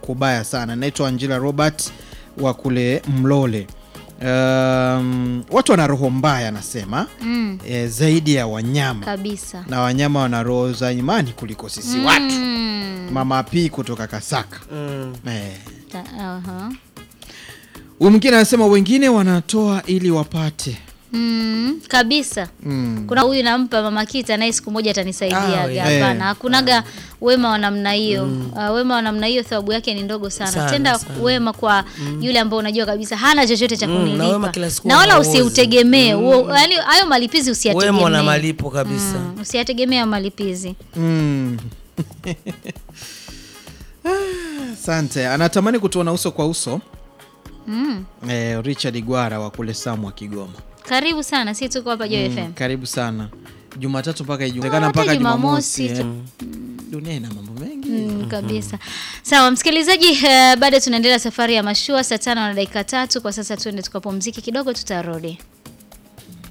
kubaya sana. Naitwa Angela Robert wa kule Mlole. Um, watu wana roho mbaya anasema Mm, e, zaidi ya wanyama kabisa. na wanyama wana roho za imani kuliko sisi watu. Mm, Mama P kutoka Kasaka Mm. eh. ta- aha. Huyu mwingine anasema wengine wanatoa ili wapate Mm, kabisa. mm. Kuna huyu nampa mama Kita naye siku moja atanisaidia. Ah, we- Hapana, eh. hakunaga wema wa namna hiyo. Uh, wema wa namna hiyo thawabu yake ni ndogo sana. Sana, Tenda sana. wema kwa yule ambao unajua kabisa hana chochote cha Mm, na kunilipa. wema kila siku na wala hauozi. usiutegemee. Huo- Yaani hayo malipizi usiyategemee. Wema na malipo kabisa. Mm, usiyategemee hayo malipizi. Mm. Asante. Anatamani kutuona uso kwa uso Mm. eh, Richard Gwara wa kule Samwa Kigoma. Karibu sana, si tuko hapa Joy FM. Karibu sana. Jumatatu mpaka Ah, Ijumaa hata mpaka Jumamosi Jumamosi. tu. eh. Dunia ina mambo mengi. Mm, kabisa. Sawa msikilizaji, uh, bado tunaendelea safari ya mashua saa tano na dakika tatu. Kwa sasa tuende tukapumzike kidogo, tutarudi.